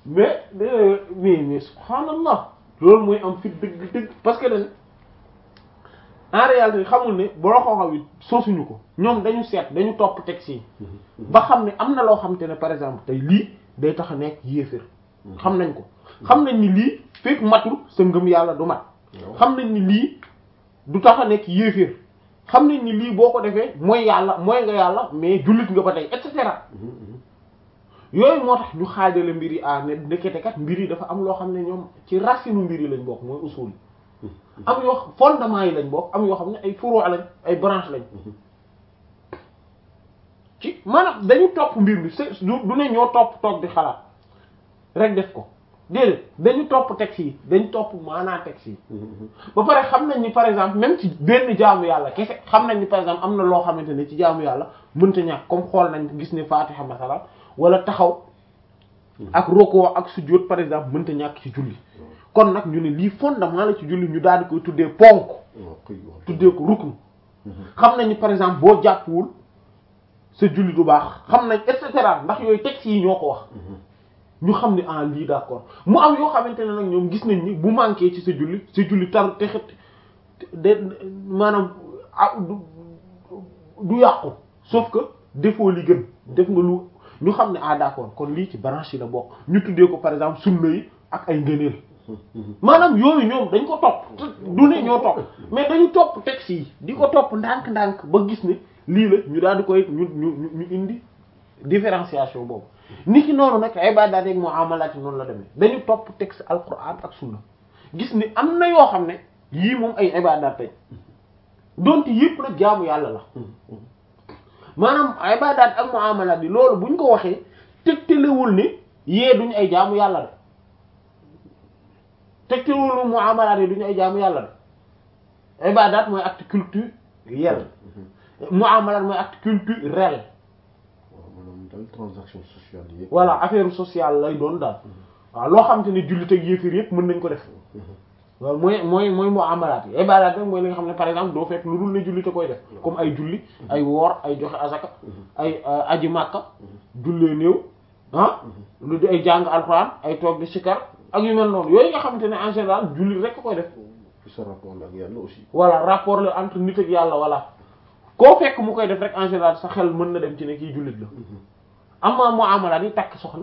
mais mais mais subhanallah loolu mooy am fit dëgg dëgg parce que dañ en réalité xamul ne boo xooxaw yi sosuñu ko ñoom dañu seet dañu topp texte yi ba xam ne am na loo xam te ne par exemple tey lii day tax a nekk yéefér xam nañ ko xam nañ ni lii fekk matul sa ngëm yàlla du mat xam nañ ni lii du tax a nekk yéeféer xam nañ ni lii boo ko defee mooy yàlla mooy nga yàlla mais jullit nga ba tey et cetera yooyu moo tax ñu xaajale mbir yi ah ne ndekete kat mbir yi dafa am loo xam ne ñoom ci racine mbir yi lañ bokk mooy usul am yoo fondement yi lañ bokk am yoo xam ne ay furu' lañ ay branche lañ ci maanaam dañu topp mbir mi c'est du ne ñoo topp toog di xalaat rek def ko déedéet dañu topp texte yi dañu topp maanaa texte yi ba pare xam nañ ni par exemple même ci benn jaamu yàlla kese xam nañ ni par exemple am na loo xamante ne ci jaamu yàlla mënta ñàkk comme xool nañ gis ne Fatiha masalan wala taxaw ak roko ak sujjóot par exemple mënta ñàkk ci julli kon nag ñu ne lii fondement la ci julli ñu daal di koy tuddee ponk tuddee ko rukn xam nañ ni par exemple boo jàppwul sa julli du baax xam nañ et cetera ndax yooyu texte yi ñoo ko wax ñu xam ne ah lii d'accord mu am yoo xamante ne nag ñoom gis nañ ni bu manqué ci sa julli sa julli tar te xet de maanaam ah du du yàqu sauf que defoo li gën def nga lu ñu xam ne ah d'accord kon lii ci branche yi la bokk ñu tuddee ko par exemple sunna yi ak ay ngëneel maanaam yooyu ñoom dañ ko topp du ne ñoo topp mais dañu topp texte yi di ko topp ndànk-ndànk ba gis ne lii la ñu daal di koy ñu ñu ñu indi différenciation boobu nit ki noonu nag ibaadaat ak muamalaat yi noonu la demee dañu topp texte alquran ak sunna gis ni am na yoo xam ne yii moom ay ibaadaat tey donte yëpp nag jaamu yàlla la maanaam ibaadaat ak muamalaat yi loolu buñ ko waxee tegtalewul ni yee duñu ay jaamu yàlla de tegtalewul ni muamalaat yi duñu ay jaamu yàlla de ibaadaat mooy acte culturel muamalaat mooy acte culturel transaction sociale yi voilà affaire sociale lay doon daal waaw loo xam te ne jullit ak yéefir yëpp mën nañ ko def loolu mooy mooy mooy muamalaat yi ibaadaat rek mooy li nga xam ne par exemple doo fekk lu dul ne jullit a koy def comme ay julli ay woor ay joxe azaka ay aji màkka jullee néew ah lu di ay jàng alxuraan ay toog di sikar ak yu mel noonu yooyu nga xamante ne en général jullit rek a koy def ci sa rapport ak yàlla aussi voilà rapport la entre nit ak yàlla voilà koo fekk mu koy def rek en général sa xel mën na dem ci ne kii jullit la amma muamalaat yi takk soxna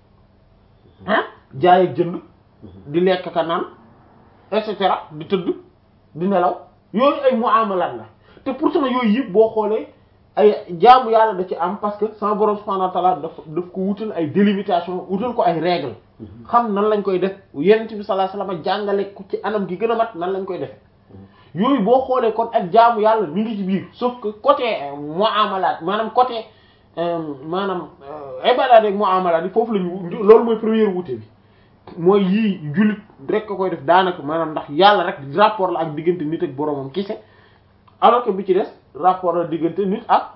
ah jaay ak jënd di lekk ka naan et cetera di tëdd di nelaw yooyu ay muamalaat la te pourtant yooyu yëpp boo xoolee ay jaamu yàlla da ci am parce que sama borom subhanahu wa ta'ala daf daf ko wutal ay délimitation wutal ko ay règles xam nan lañ koy def yonent bi sallallahu alayhi wasallam jàngale ko ci anam gi gën a mat nan lañ koy defe yooyu boo xoolee kon ak jaamu yàlla mi ngi ci biir sauf que côté muamalaat maanaam côté maanaam ibadaat ak muamalaat yi foofu lañu loolu mooy première wuute bi mooy yii jullit rek ko koy def daanaka maanaam ndax yàlla rek rapport la ak diggante nit ak boromam kese alors que bi ci des rapport la diggante nit ak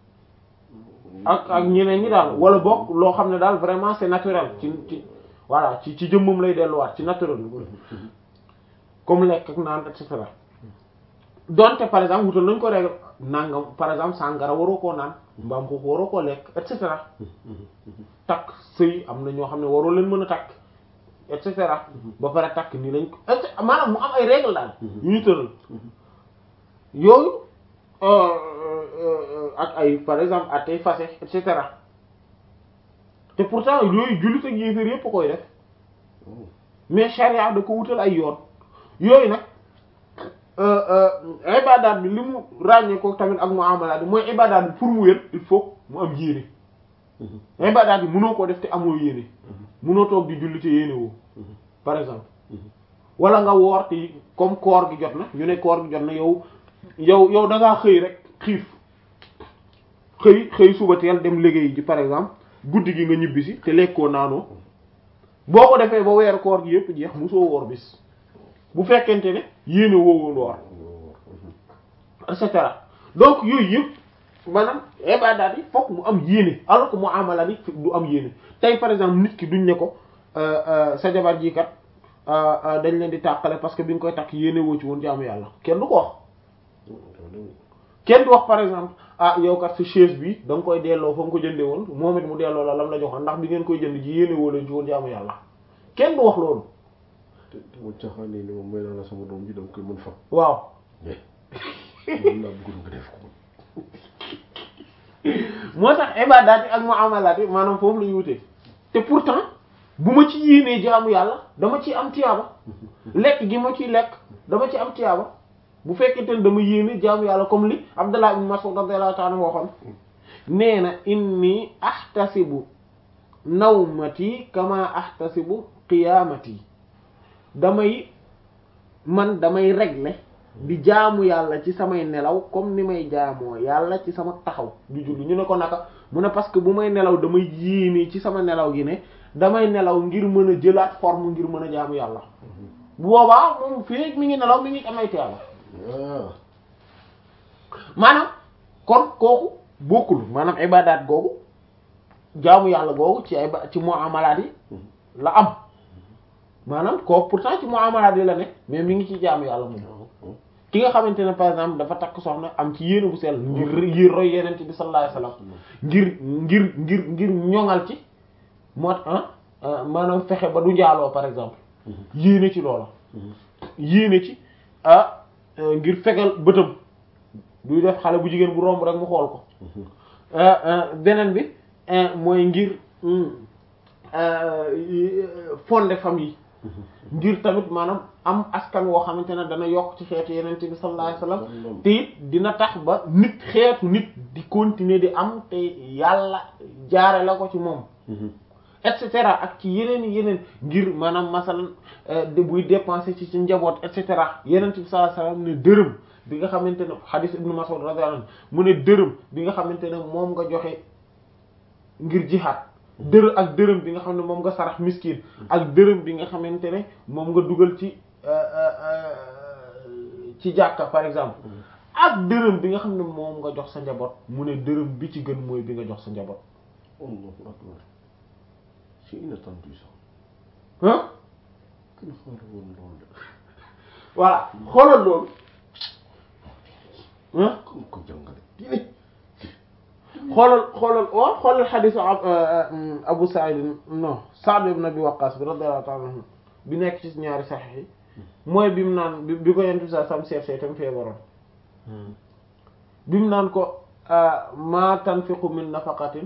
ak ak ñeneen ñi daal wala boog loo xam ne daal vraiment c'est naturel ci ci voilà ci ci jëmmam lay delluwaat ci naturel comme lekk ak naan et cetera donte par exemple wutal nañ ko règle nangam par exemple sàngara waroo koo naan mbaam xuux waroo koo lekk et cetera takk sëy am na ñoo xam ne waroo leen mën a takk et cetera ba pare takk nii lañ ko maanaam mu am ay règle daal yu ñu tëral yooyu ak ay par exemple at ay fase et cetera te pourtant yooyu jullit ak yéeféer yépp koy def mais charia da ko wutal ay yoon yooyu nag ibadaat bi li mu ràññee ko tamit ak muamalaat bi mooy ibadaat bi pour mu wér il faut mu am yéene ibadaat bi mënoo koo def te amoo yéene mënoo toog di julli te yéene woo par exemple wala nga woor te comme koor gi jot na ñu ne koor gi jot na yow yow yow da ngaa xëy rek xiif xëy xëy suba teel dem liggéey ji par exemple guddi gi nga ñibbisi te lekkoo naanoo boo ko defee ba weeru koor gi yépp jeex musoo woor bis bu fekkente ne yéene woowoon woor et cetera donc yooyu yëpp maanaam ibadaat yi fokk mu am yéene alors que muamala yi du am yéene tey par exemple nit ki duñ ne ko sa jabar ji kat dañ leen di tàqale parce que bi nga koy takk yéene woo ci woon jaamu yàlla kenn du ko wax kenn du wax par exemple ah yow kat sa chaise bi da nga koy delloo fa nga ko jëndee woon moom it mu delloo la lam la joxoon ndax bi ngeen koy jënd ji yéene woo leen ci woon jaamu yàlla kenn du wax loolu te te mu caaxaanee ni moom may naa la sama doom ji da nga koy mën fa. waaw mais loolu laa bëggoon nga def ko. moo tax ibadaat yi ak muamalaat yi maanaam foofu la ñu wutee te pourtant bu ma ci yéenee jaamu yàlla dama ci am tiyaaba lekk gi ma ciy lekk dama ci am tiyaaba bu fekkente ne dama yéene jaamu yàlla comme li Abdullah ibn Mas'ud radiyallahu ta'ala waxoon nee na inni ahtasibu nawmati kama ahtasibu qiyamati damay man damay régler di jaamu yàlla ci samay nelaw comme ni may jaamoo yàlla ci sama taxaw di julli ñu ne ko naka mu ne parce que bu may nelaw damay yéene ci sama nelaw gi ne damay nelaw ngir mën a jëlaat forme ngir mën a jaamu yàlla bu boobaa moom fii mi ngi nelaw mi ngi amay tiyaaba ah maanaam kon kooku bokkul maanaam ibadaat googu jaamu yàlla googu ci ay ba ci muamalaat yi la am maanaam kooku pourtant ci muamalaat yi la ne mais mi ngi ci jaamu yàlla moom ki nga xamante ne par exemple dafa takk soxna am ci yéene bu sell ngir ngir roy yeneen bi sallallahu alayhi wasallam ngir ngir ngir ngir ñoŋal ci moo ah maanaam fexe ba du njaaloo par exemple yéene ci loola yéene ci ah ngir fegal bëtam duy def xale bu jigéen bu romb rek mu xool ko beneen bi mooy ngir fonder famille ngir tamit maanaam am askan woo xamante ne dana yokk ci xeetu yeneen bi sallallahu alayhi wasallam te it dina tax ba nit xeetu nit di continuer di am te yàlla jaare la ko ci moom et cetera ak ci yeneen yeneen ngir maanaam masalan de buy dépenser ci ci njaboot et cetera yeneen bi sallallahu alayhi wasallam ne dërëm bi nga xamante ne hadith ibnu Mas'ud radiyallahu anhu mu ne dërëm bi nga xamante ne moom nga joxe ngir jihaad dërëm ak dërëm bi nga xam ne moom nga sarax miskin ak dërëm bi nga xamante ne moom nga dugal ci ci jàkka par exemple ak dërëm bi nga xam ne moom nga jox sa njaboot mu ne dërëm bi ci gën mooy bi nga jox sa njaboot Allahu akbar c'est inattendu ça ah kenn xaaral woon loolu de voilà xoolal loolu ah comme ko jàngale diine xoolal xoolal waaw xoolal xadisu Abu Sa'id non Sa'd ibn Abi Waqqas bi radiyallahu ta'ala anhu bi nekk ci ñaari saxiix yi mooy bi mu naan bi bi ko yentu sa sam seet see tam feebaroon bi mu naan ko ma tanfiqu min nafaqatin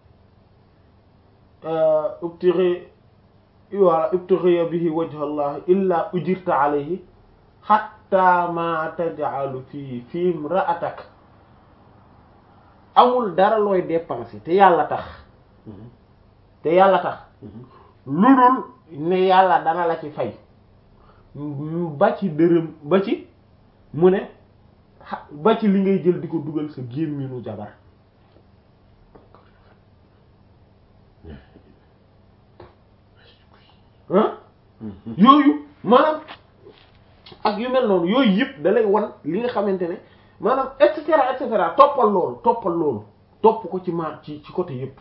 ubtighi wala ubtighi bihi wajha Allah illa ujirta alayhi hatta ma taj'alu fi fi imra'atak amul dara looy dépenser te yàlla tax te yàlla tax lu dul ne yàlla dana la ci fay ba ci dërëm ba ci mu ne ba ci li ngay jël di ko dugal sa gémminu jabar ah yooyu maanaam ak yu mel noonu yooyu yëpp da lay wan li nga xamante ne maanaam et cetera et cetera toppal loolu toppal loolu topp ko ci ma ci ci côté yëpp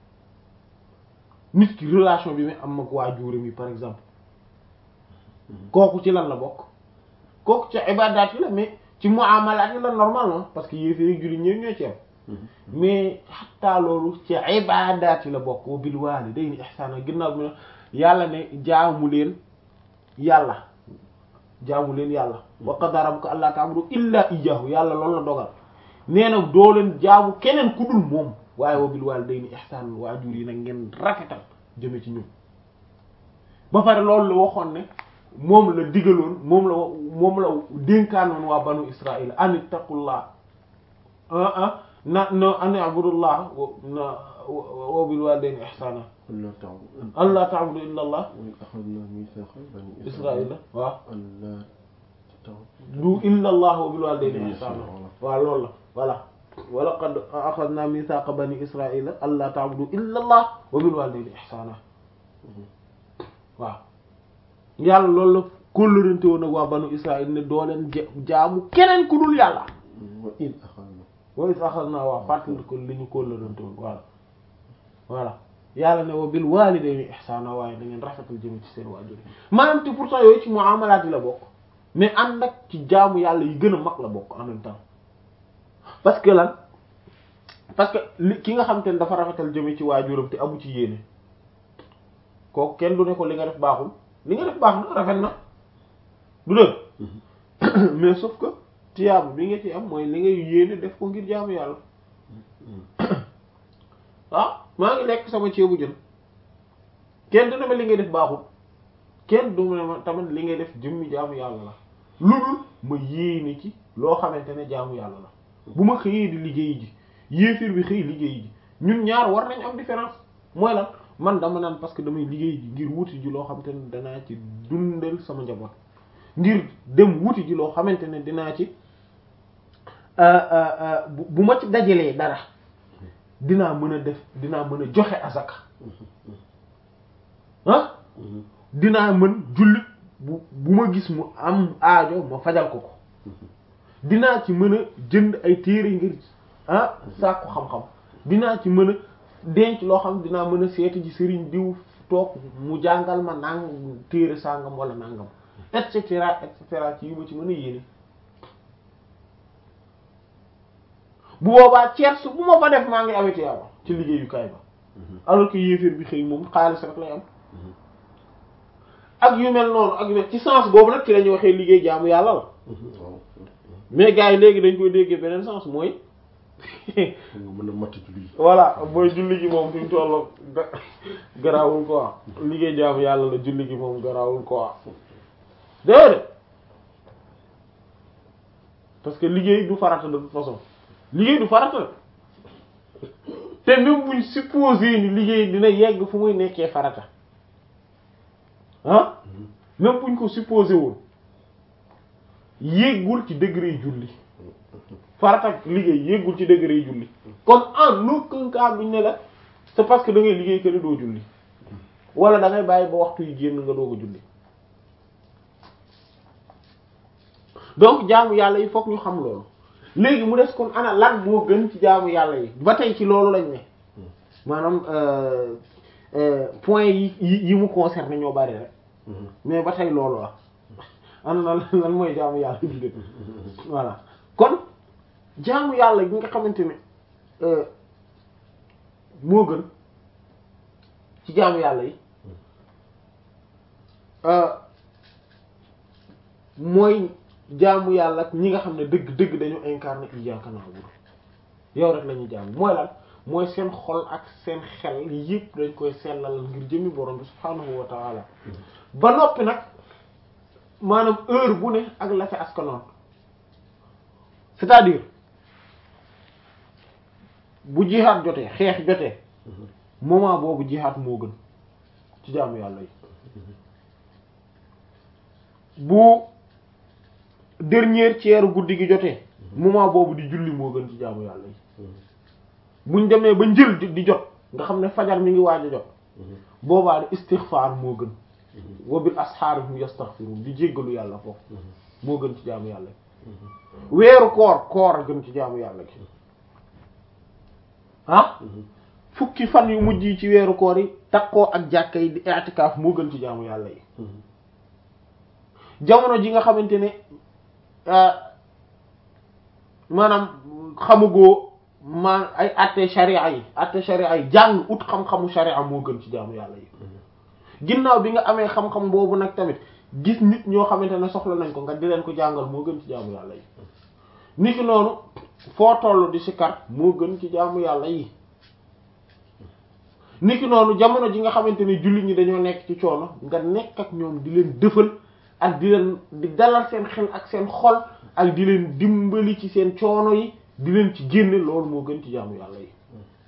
nit ki relation bi muy am ak waajuram yi par exemple kooku ci lan la bokk kooku ci ibadaat yi la mais ci muamalaat yi la normalement parce que yéefee julli ñëw ñoo ci am mais xataa loolu ci ibadaat yi la bokk wa bil walidayni ihsana ginnaaw bi ne yàlla ne jaamu leen yàlla jaamu leen yàlla wa qada rabbuka alla ta'budu illa iyyahu yàlla loolu la dogal nee na doo leen jaamu keneen ku dul moom waaye wa bil walidayni ihsan waajur yi nag ngeen rafetal jëme ci ñun ba pare loolu la waxoon ne moom la digaloon moom la moom la dénkaanoon waa banu israil an ittaqullah ah ah na na an abudullah na wa bil walidayni ihsana Allah ta'budu allah ta'budu illa allah wa akhadna mithaqa bani israila waaw Allah ta'budu du illa allah wa bil walidayni Bien ihsana sûr, waaw loolu la voilà wa laqad akhadna mithaqa bani israila alla ta'budu illa allah wa bil walidayni ihsana waaw yàlla loolu la kóllërante woon ak waa banu israil ne doo leen ja- jaamu keneen ku dul yàlla wa in akhadna wa is akhadna waa fàttali ko li ñu kóllërante woon voilà voilà yàlla ne wa bil walidayni ihsana waaye da ngeen rafetal jëme ci seen waajur yi maanaam te pourtant yooyu ci muamalaat yi la bokk mais ànd ak ci jaamu yàlla yi gën a mag la bokk en même temps parce que lan parce que li ki nga xam te ne dafa rafetal jëme ci waajuram te amu ci yéene kooku kenn du ne ko li nga def baaxul li nga def baax na rafet na du dëgg mais sauf que tiyaabu bi nga ci am mooy li ngay yéene def ko ngir jaamu yàlla ah maa ngi lekk sama ceebu jën kenn du ne ma li ngay def baaxul kenn du ne ma tamit li ngay def jëmmi jaamu yàlla la lu dul ma yéene ci loo xamante ne jaamu yàlla la bu ma xëyee di liggéey ji yéefir bi xëy liggéey ji ñun ñaar war nañ am différence mooy lan man dama naan parce que damay liggéey ji ngir wuti ji loo xamante ne danaa ci dundal sama njaboot ngir dem wuti ji loo xamante ne dinaa ci bu ma ci dajalee dara dinaa mën a def dinaa mën a joxe azaka ah dinaa mën jullit bu bu ma gis mu am aajo ma fajal ko ko dinaa ci mën a jënd ay téere ngir ah sàkku xam-xam dinaa ci mën a denc loo xam dinaa mën a seeti ji sëriñ diw toog mu jàngal ma nang téere sàngam wala nangam et cetera et cetera ci yu ma ci mën a yéene bu boobaa ceers bu ma fa def maa ngi aweti yàlla ci liggéeyukaay ba alors que yéeféer bi xëy moom xaalis rek lay am ak yu mel noonu ak yu mel ci sens boobu nag ci la ñuy waxee liggéey jaamu yàlla la mais gars yi léegi dañ koy déggee beneen sens mooy nga mën a matt julli voilà mooy julli gi moom fi mu toll garaawul quoi liggéey jaamu yàlla la julli gi moom garaawul quoi déedéet parce que liggéey du farata de toute façon liggéey du farata te même buñ supposé ni liggéey dina yegg fu muy nekkee farata ah même buñ ko supposé woon yéggul ci degré julli farata liggéey yéggul ci degré julli kon en aucun cas buñ ne la c'est parce que da ngay liggéey que ni doo julli wala da ngay bàyyi ba waxtu yi génn nga doog a julli donc jaamu yàlla yi fokk ñu xam loolu léegi mu des kon ana lan moo gën ci jaamu yàlla yi ba tey ci loolu lañ ne maanaam point yi yi mu concerné ñoo bari rek mais ba tey loolu la ana na lan mooy jaamu yàlla bi gën voilà kon jaamu yàlla gi nga xamante ne moo gën ci jaamu yàlla yi mooy jaamu yàlla ak ñi nga xam ne dëgg dëgg dañu incarné iyyaka na'budu yow rek la ñuy jaamu mooy lan mooy seen xol ak seen xel yëpp dañ koy sellal ngir jëmi borom bi subhaanahu wa ta'ala ba noppi nag maanaam heure bu ne ak la ca askanoon c'est-à-dire bu jihaad jotee xeex jotee moment boobu jihaad moo gën ci jaamu yàlla yi bu dernier tiers guddi gi jotee moment boobu di julli moo gën ci jaamu yàlla yi buñ demee ba njël di jot nga xam ne fajar mi ngi waaj a jot boobaa di istighfar moo gën wa bil asxaar hum yastaghfirun di jéggalu yàlla foofu moo gën ci jaamu yàlla gi weeru koor koor a gën ci jaamu yàlla gi ah fukki fan yu mujj yi ci weeru koor yi takkoo ak jàkka yi di i'tikaaf moo gën ci jaamu yàlla yi jamono ji nga xamante ne maanaam xamugoo maa ay atte sharia yi atte sharia yi jàng ut xam-xamu sharia moo gën ci jaamu yàlla yi ginnaaw bi nga amee xam-xam boobu nag tamit gis nit ñoo xamante ne soxla nañ ko nga di leen ko jàngal moo gën ci jaamu yàlla yi niki noonu foo toll di sikar moo gën ci jaamu yàlla yi niki noonu jamono ji nga xamante ne jullit ñi dañoo nekk ci coono nga nekk ak ñoom di leen dëfal ak di leen di dalal seen xel ak seen xol ak di leen dimbali ci seen coono yi di leen ci génne loolu moo gën ci jaamu yàlla yi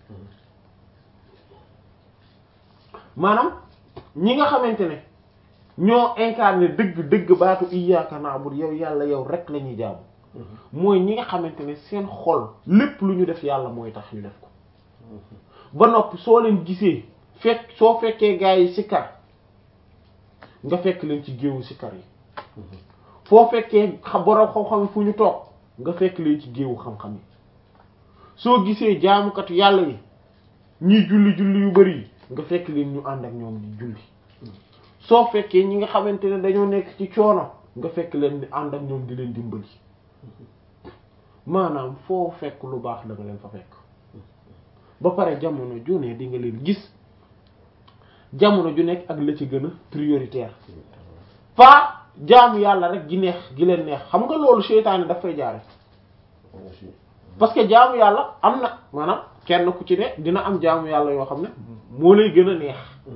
maanaam ñi nga xamante ne ñoo incarné dëgg dëgg baatu iyyaka na'budu yow yàlla yow rek la ñuy jaamu mooy ñi nga xamante ne seen xol lépp lu ñu def yàlla mooy tax ñu def ko ba noppi soo leen gisee fekk soo fekkee gaa yi sikkar nga fekk leen ci géewu sikkar yi foo fekkee borom xam-xam fu ñu toog nga fekk leen ci géewu xam-xam yi soo gisee jaamukatu yàlla yi ñiy julli julli yu bari yi nga fekk leen ñu ànd ak ñoom di julli soo fekkee ñi nga xamante ne dañoo nekk ci coono nga fekk leen di ànd ak ñoom di leen dimbali maanaam foo fekk lu baax da nga leen fa fekk ba pare jamono ju ne di nga leen gis jamono ju nekk ak la ci gën a prioritaire pas jaamu yàlla rek gi neex gi leen neex xam nga loolu seytaane daf fay jaare parce que jaamu yàlla am na maanaam kenn ku ci ne dina am jaamu yàlla yoo xam ne moo lay gën a neex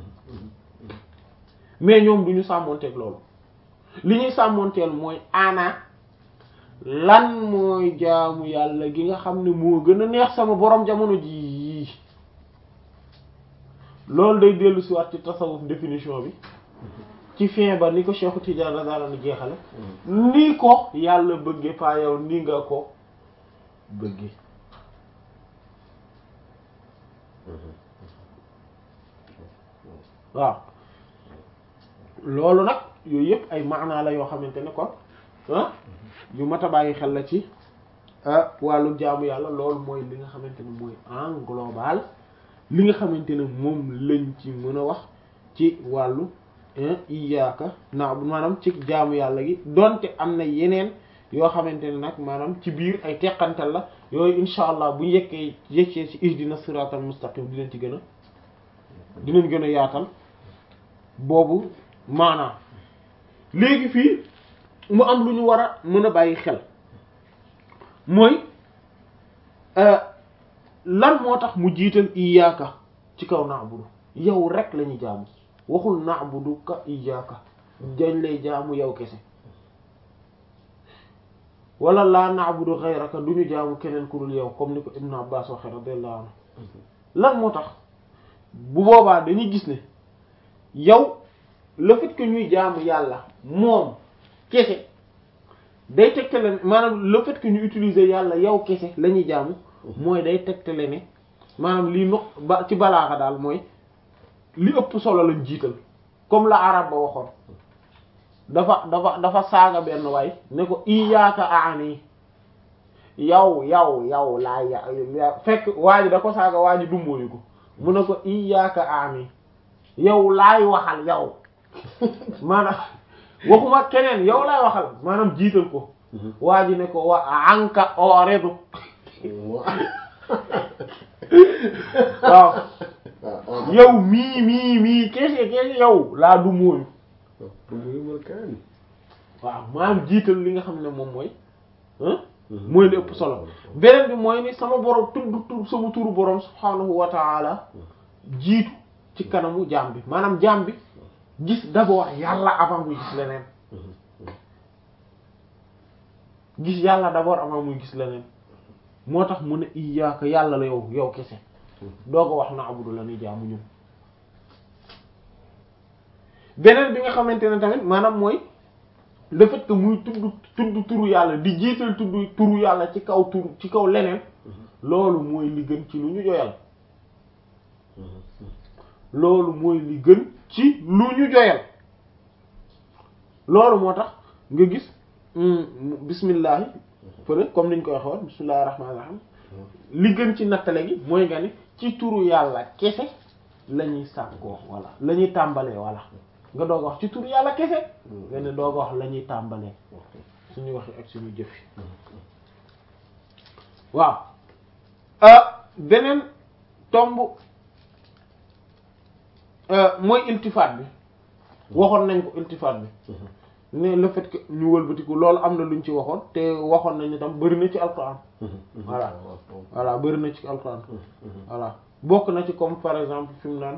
mais ñoom du ñu sàmmonteeg loolu li ñuy sàmmonteel mooy ana lan mooy jaamu yàlla gi nga xam ne moo gën a neex sama borom jamono ji loolu day dellu si waat ci tasawuf définition bi ci fin ba ni ko Cheikhu Tidiane radiyallahu anhu jeexale ni ko yàlla bëgge paa yow ni nga ko bëgge waaw loolu nag yooyu yëpp ay maanaa la yoo xamante ne kon ah yu mat a bàyyi xel la ci wàllu jaamu yàlla loolu mooy li nga xamante ne mooy en global li nga xamante ne moom lañ ci mën a wax ci wàllu iyaaka naa maanaam ci jaamu yàlla gi donte am na yeneen yoo xamante ne nag maanaam ci biir ay teqantal la yooyu insha allah bu yekkee yekkee ci ihdina siratal mustaqim dinañ ci gën a dinañ gën a yaatal boobu maanaam léegi fii mu am lu ñu war a mën a bàyyi xel mooy lan moo tax mu jiital iyaaka ci kaw na'budu yow rek la ñuy jaamu waxul na'budu ka iyaaka dañ lay jaamu yow kese wala laa na'budu ghayraka du ñu jaamu keneen ku dul yow comme ni ko Ibn Abbas waxe radiyallahu anhu lan moo tax bu boobaa dañuy gis ne yow le fait que ñuy jaamu yàlla moom kese day tegtale maanaam le fait que ñu utiliser yàlla yow kese la ñuy jaamu mooy day tegtale ne maanaam lii no ba ci balaaxa daal mooy li ëpp solo lañ jiital comme la arab ba waxoon dafa dafa dafa saaga benn waay ne ko iyaaka aani yow yow yow laa ya fekk waa ji da ko saaga waa ji dumbóoyu ko mu ne ko iyaaka aani yow laay waxal yow maanaam waxuma keneen yow laay waxal maanaam jiital ko waa ji ne ko wa anka oredu waaw yow mii mii mii kese kese yow laa du mooyu waaw maanaam jiital li nga xam ne moom mooy mooy li ëpp solo beneen bi mooy ni sama borom tudd tur sama turu borom subhaanahu wa taala jiitu ci kanamu jaam bi maanaam jaam bi gis d'abord yàlla avant muy gis leneen gis yàlla d'abord avant muy gis leneen moo tax mu ne iyaaka yàlla la yow yow kese doo ko wax na abudu la ni jaamu ñun beneen bi nga xamante ne tamit maanaam mooy le fait que muy tudd tudd turu yàlla di jiital tudd turu yàlla ci kaw turu ci kaw leneen loolu mooy li gën ci lu ñu joyal loolu mooy li gën ci lu ñu joyal loolu moo tax nga gis bismillahi fële comme niñ koy waxoon bismillahi rahmaani rahim li gën ci nattale gi mooy nga ni ci turu yàlla kese la ñuy sàkkoo walla la ñuy tàmbalee walla nga doog a wax ci turu yàlla kese nga ne doog a wax la ñuy tàmbalee suñu waxi ak suñu jëfi waaw beneen tomb mooy iltifaat bi waxoon nañ ko iltifaat bi ne le fait que ñu wëlbatiku loolu am na luñ ci waxoon te waxoon nañ ne tam bëri na ci alquran voilà voilà bëri na ci alquran voilà bokk na ci comme par exemple fi mu naan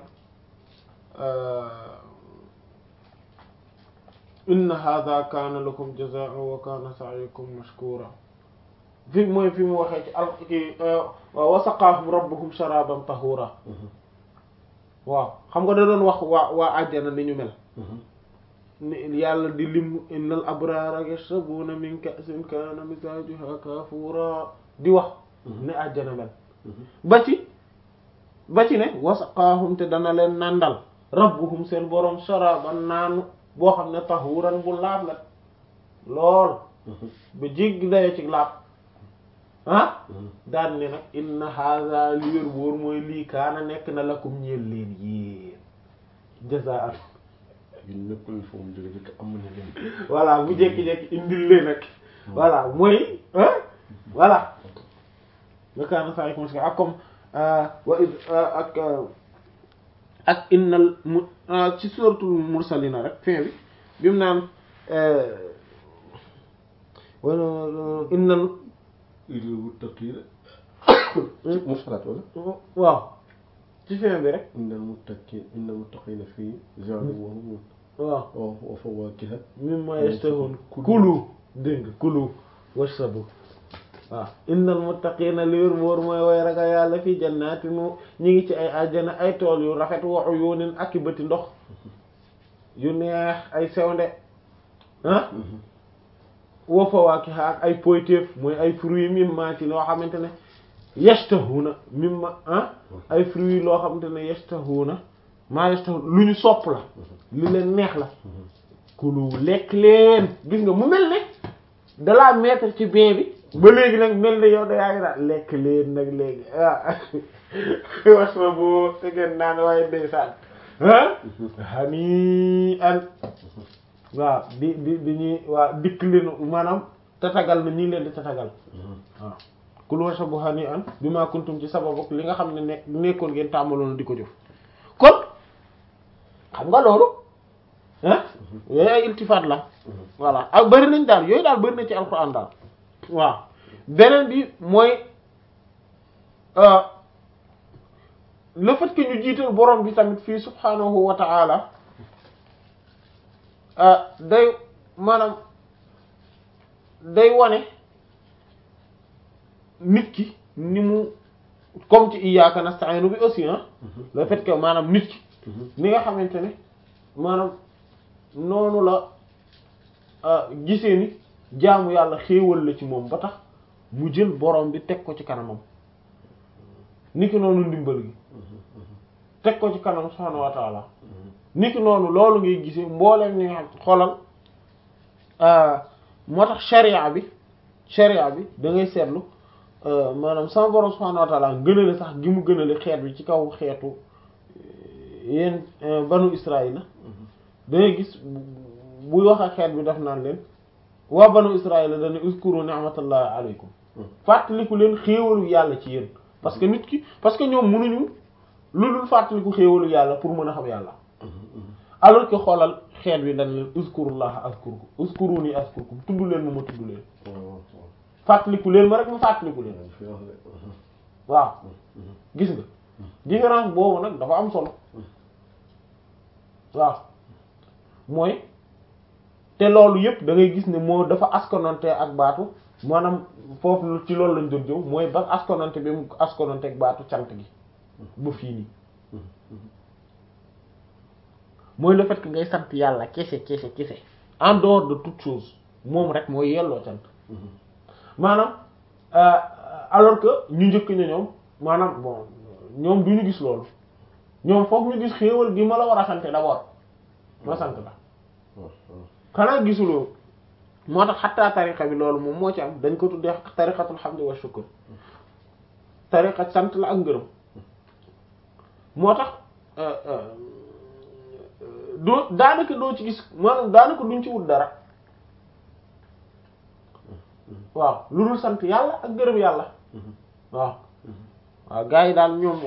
inna hadha kaana lakum jazaa'an wa kaana sa'yukum mashkura fi mooy fi mu waxee ci al ki wa saqaahum rabbuhum sharaban tahura waaw xam nga da doon wax waa waa àjjana ni ñu mel ni yàlla di lim innal abraara yashrabuna min ka'sin kaana mizaajuha kaafuura di wax ne àjjana mel ba ci ba ci ne wasaqaahum te dana leen nandal rabbuhum seen boroom sharaban naanu boo xam ne tahuuran bu laab la lool ba jéggi dayo ci laab ah daan ne nag inna hadha li wér wóor mooy lii kaana nekk na lakum ñeel leen yéen jazaan ñun nekkul fa mu jóge fekk am na leen. voilà bu jékki-jékki indil leen nag voilà mooy ah voilà wa kaana sa'yukum mashkuura ak comme wa id ak ak innal mu ci suratul mursalina rek fin bi bi mu naan wala innal il muttaqiina mursalaat wala waaw ci fin bi rek innal muttaqiina innal muttaqiina fii jardin wa hum waaw wa fawaakiha mimma yashtahun kulu dégg nga kulu washrabu waaw innal muttaqiina li wér wóor mooy way ragal yàlla fii jannaati nu ñi ngi ci ay àjjana ay tool yu rafet wa uyunin ak i bëti ndox yu neex ay sewnde ah wa fawaakiha ak ay poyteef mooy ay fruits mimma ci loo xamante ne yashtahuna mimma ah ay fruits loo xamante ne yashtahuna maa yashtahuna lu ñu sopp la lu leen neex la kulu lekk leen gis nga mu mel ne dalaa mettre ci bain bi ba léegi nag mel ne yow da yaa ngi daal lekk leen nag léegi ah wax na boo ngeen naan waaye ndeysaan ah hani an waaw di di di ñuy waaw dikk leen maanaam tatagal na ñi leen di tatagal waaw kulu washrabu hani an bi ma kuntum ci sababu li nga xam ne nekk nekkoon ngeen tàmbaloon di ko jëf kon xam nga loolu ah yooyu ay iltifaat la voilà ak bëri nañ daal yooyu daal bëri na ci alxuraan daal waaw beneen bi mooy le fait que ñu jiital borom bi tamit fii subhanahu wa ta'ala day maanaam day wane nit ki ni mu comme ci iyyaka nasta'inu bi aussi ah le fait que maanaam nit ki ni nga xamante ne maanaam noonu la gisee ni jaamu yàlla xéewal la ci moom ba tax mu jël borom bi teg ko ci kanamam niki noonu ndimbal gi teg ko ci kanam subhaanahu wa ta'ala niki noonu loolu ngay gisee mbooleem ni nga xam xoolal moo tax sharia bi sharia bi da ngay seetlu maanaam sama borom subhaanahu wa ta'ala gënale sax gi mu gënale xeet bi ci kaw xeetu yéen banu Israël da ngay gis buy wax ak xeet bi daf naan leen waa banu Israël dana uskuru ni'matallahi alaykum fàttaliku leen xéewalu yàlla ci yéen parce que nit ki parce que ñoom mënuñu lu dul fàttaliku xéewalu yàlla pour mën a xam yàlla alors que xoolal xeet bi dañ leen uskurullaha azkurkum uskuruni azkurkum tudd leen ma ma tudd leen fàttaliku leen ma rek ma fàttaliku leen waaw gis nga différence boobu nag dafa am solo waaw mooy te loolu yëpp da ngay gis ne moo dafa askonante ak baatu maanaam foofu ci loolu lañ doon jëw mooy ba askonante bi mu askonante ak baatu cant gi ba fii nii mooy le fait que ngay sant yàlla kese kese kese en dehors de toute chose moom rek mooy yelloo cant maanaam alors que ñu njëkk ña ñoom maanaam bon ñoom du ñu gis loolu ñoom foog ñu gis xéewal gi ma la war a sante d'abord ma sant la xanaa gisuloo moo tax xattaa tariqa bi loolu moom moo ci am dañ ko tuddee tariqatul hamd wa shukr tariqa sant la ak ngërëm moo tax doo daanaka doo ci gis maanaam daanaka duñ ci wut dara waaw lu dul sant yàlla ak ngërëm yàlla waaw waaw gars yi daal ñoom